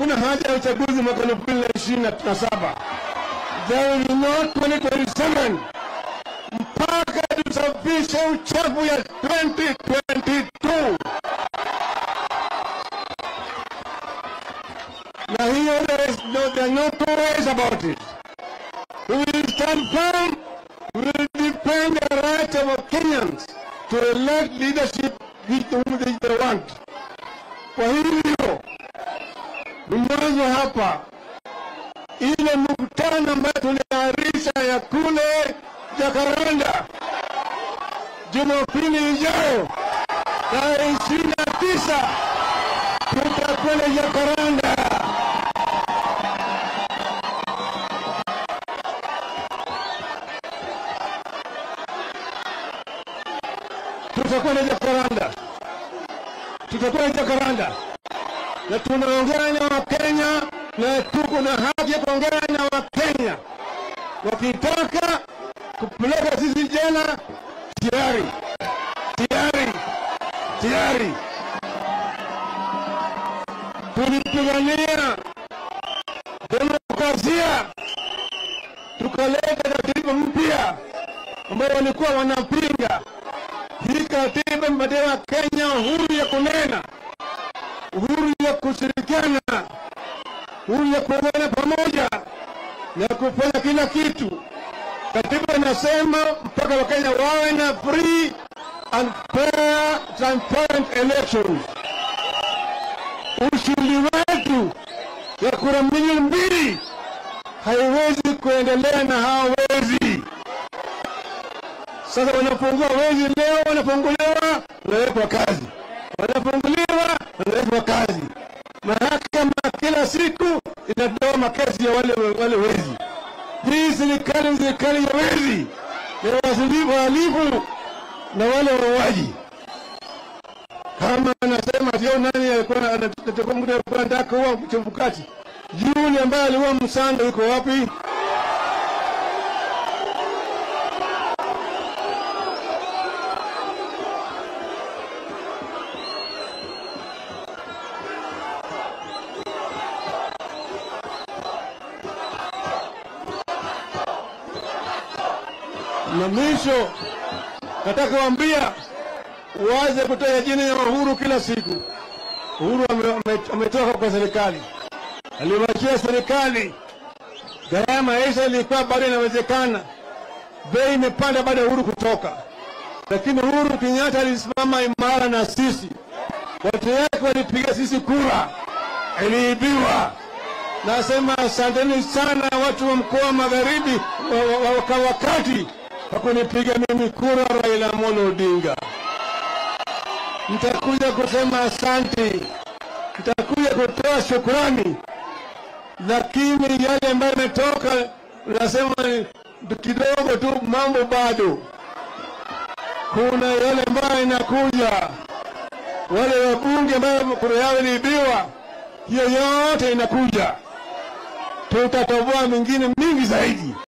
hakuna haja ya uchaguzi mwaka elfu mbili na ishirini na saba. There will be no 2027 mpaka tusafishe uchafu ya 2022 na hiyo there is no, there are no two ways about it. We will stand firm. We will defend the right of Kenyans to elect leadership which whom they they want. Kwa hivyo ni mwanzo hapa, ile mkutano ambayo tuliahirisha ya kule Jakaranda Jumapili ijayo tarehe ishirini na tisa tutakwenda Jakaranda. tutakwenda Jakaranda, tutakwenda Jakaranda na tunaongea na Wakenya na tuko na haki ya kuongea na Wakenya. Wakitaka kupeleka sisi jela, tayari tayari tayari. Tulipigania demokrasia, tukaleta katiba mpya ambayo walikuwa wanapinga hii katiba imepatia Kenya uhuru ya kunena, uhuru ya kushirikiana, uhuru ya kuungana pamoja na kufanya kila kitu. Katiba inasema mpaka Wakenya wawe na free and fair transparent elections. Ushindi wetu ya kura milioni mbili haiwezi kuendelea na hawa wezi. Sasa wanafungua wezi leo, wanafunguliwa, wanawekwa kazi, wanafunguliwa, wanawekwa kazi. Mahakama kila siku inatoa makesi ya wale, wale wezi. Hii serikali ni serikali ya wezi, ya wasilifu, wahalifu na wale wauaji. Kama anasema sio nani alikuwa anataka mtu alikuwa anataka kuua mchumbukaji, yule ambaye aliua Msando yuko wapi? na mwisho nataka kuambia uanze kutoa jina ya Uhuru kila siku. Uhuru ame- ame- ametoka kwa serikali, aliwachia serikali, gharama ya maisha ilikuwa bado inawezekana, bei imepanda baada ya Uhuru kutoka, lakini Uhuru Kenyatta alisimama imara na sisi, watu yake walipiga sisi kura, iliibiwa. Nasema asanteni sana watu wa mkoa wa magharibi wa- wa- wa- wa wakati kwa kunipiga mimi kura Raila Amolo Odinga. Nitakuja kusema asante, nitakuja kutoa shukrani, lakini yale ambayo yametoka nasema ni kidogo tu, mambo bado. Kuna yale ambayo inakuja, wale wabunge ambayo kura yao iliibiwa, hiyo yote inakuja tutatoboa mingine mingi zaidi.